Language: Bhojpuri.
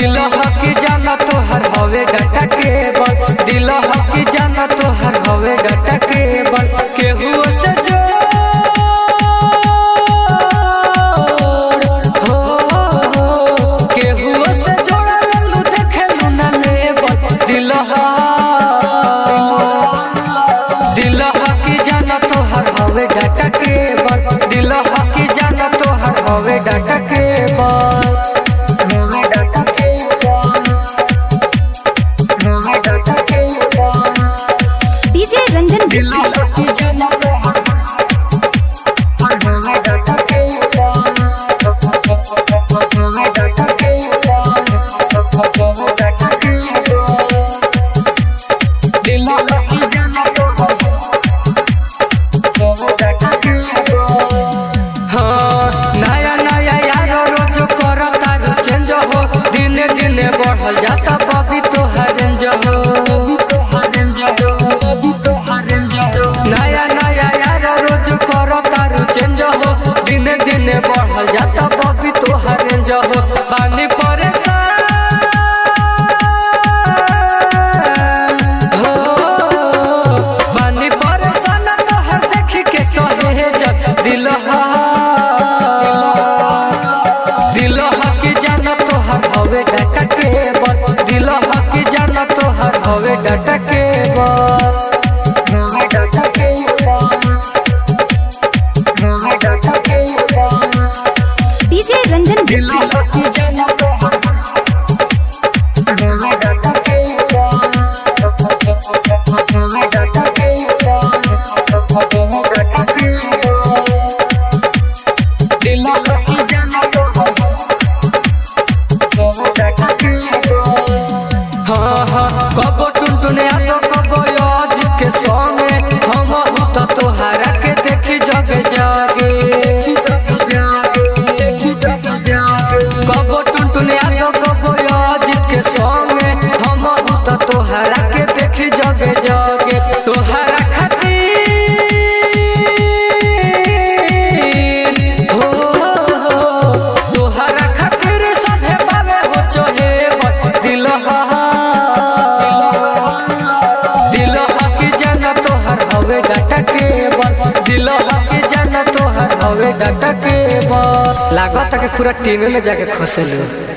दिल हकी जाना तोहर हवे डाटा केबल दिल हकी जाना तोहर हवे डाटा केबल केहू से जोड़ हो केहू से जोड़ा लल्लू देखेलू ना लेबल दिल दिल हकी जाना तोहर हवे डाटा केबल दिल हकी जाना तोहर हवे डाटा केबल हवे डाटा केबल हवे डाटा केबल डीजे रंजन दिल बिस्ट्री हकी जाना तोहर हवे डाटा केबल हवे डाटा केबल हवे डाटा केबल दिल हकी जाना तोहर हाँ, नया नया यार रोज करता रो चेंज हो दिने दिने बढ़ल जाता बबी तोहर रेंज हो नया नया यार रोज करता रो चेंज हो दिने दिने बढ़ल जाता बबी तोहर रेंज हो पानी परेशान हो बानी परेशान तोहर देखी के सहेजत दिल दिल हकी जाना तोहर हवे डाटा केबल दिल हकी जाना तोहर हवे डाटा केबल हवे डाटा केबल हवे डाटा केबल डीजे रंजन दिल बिस्ट्री हकी जाना तोहर हवे डाटा केबल हवे डाटा केबल हवे डाटा केबल दिल हकी जाना तोहर हवे डाटा केबल हाँ हाँ कबो टुनटुने आतो कबो आज के संगे हम तो तोहरा के देखी जगे जागे कबो टुनटुने आतो कबो आज के संगे हम तो तोहरा के देखी जगे जागे तोहरा खातिर हो तोहरा खातिर सहे पावे हो चोहे दिल दिल हकी जाना तोहर हवे डाटा केबल दिल हकी जाना तोहर हवे डाटा केबल लागत के पूरा टीम में जाके खोसे लो